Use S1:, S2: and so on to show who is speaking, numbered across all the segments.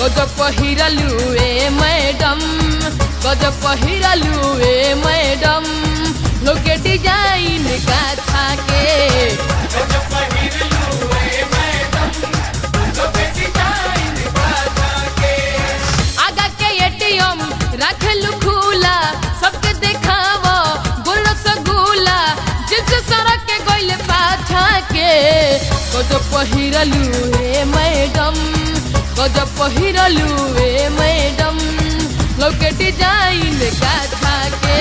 S1: गजब पहिरलू ए मैडम गजब पहिरलू ए मैडम लोग के डिजाइन का थाके आगा के एटीएम रखलू खुला सबके देखावो गोल सगुला जिस सड़क के गइल पाछा के गजब पहिरलू ए मैडम गजब पहिरलू ए मैडम लोग के डिजाइन का थाके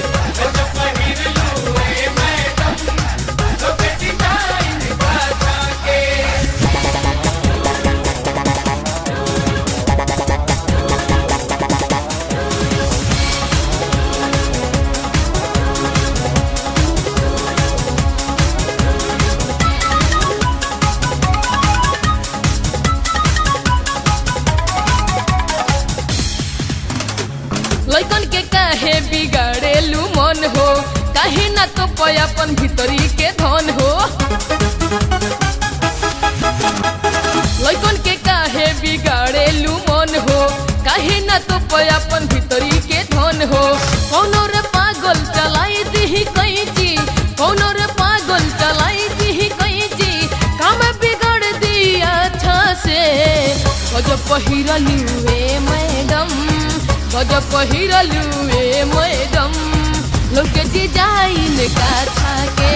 S1: लैकन के काहे बिगाड़ेलू मन हो काहे ना तो पयापन भीतरी के धन हो लैकन के काहे बिगाड़ेलू मन हो काहे ना तो पयापन भीतरी के धन हो कौनो रे पागल चलाई दी कैची कौनो रे पागल चलाई दी कैची काम बिगाड़ दिया अच्छा से गजब पहिरलू ए मैडम गजब पहिरलू ए मैडम लोग के डिजाइन का थाके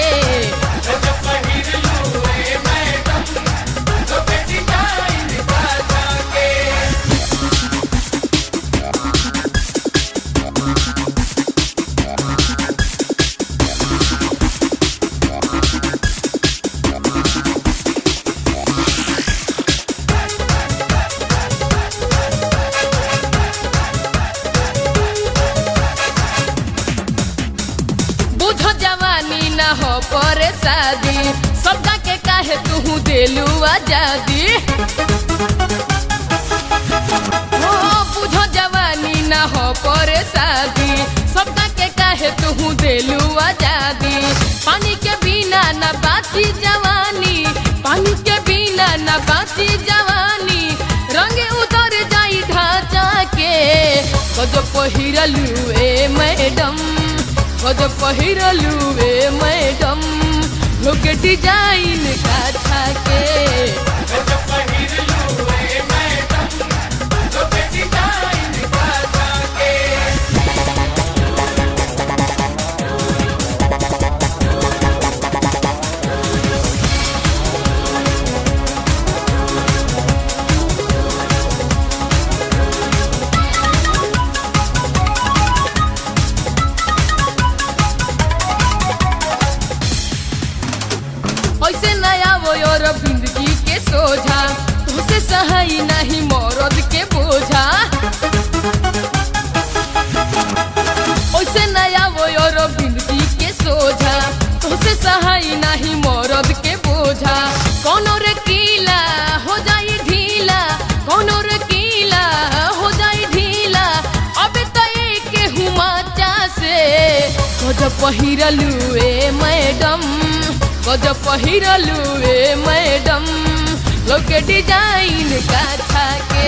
S1: बुझ जवानी न हो परे शादी सबका के काहे तू देलू आजादी हो बुझ जवानी न हो परे शादी सबका के काहे तू देलू आजादी पानी के बिना न बाची जवानी पानी के बिना न बाची जवानी रंग उतर जाई ढांचा के गजब पहिरलू ए मैडम गजब पहिरलू ए मैडम लोग के डिजाइन का थाके ऐसे नया वो और जिंदगी के सोझा तुझसे सहाई नहीं मौरद के बोझा ऐसे नया वो और जिंदगी के सोझा तुझसे सहाई नहीं मौरद के बोझा कौनो रे कीला हो जाई ढीला कौनो रे कीला हो जाई ढीला अबे तो एक हुमाचा से गजब पहिरलू ए मैडम गजब पहिरलू ए मैडम लोग के डिजाइन का थाके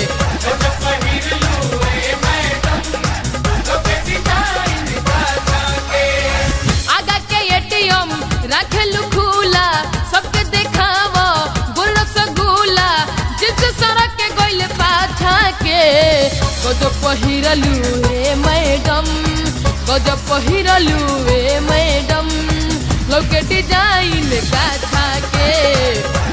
S1: आगा के एटीएम रखलू खुला सबके देखावो गोल सगुला जिस सड़क के गइल पाछा के गजब पहिरलू ए मैडम गजब पहिरलू ए मैडम लोग के डिजाइन का थाके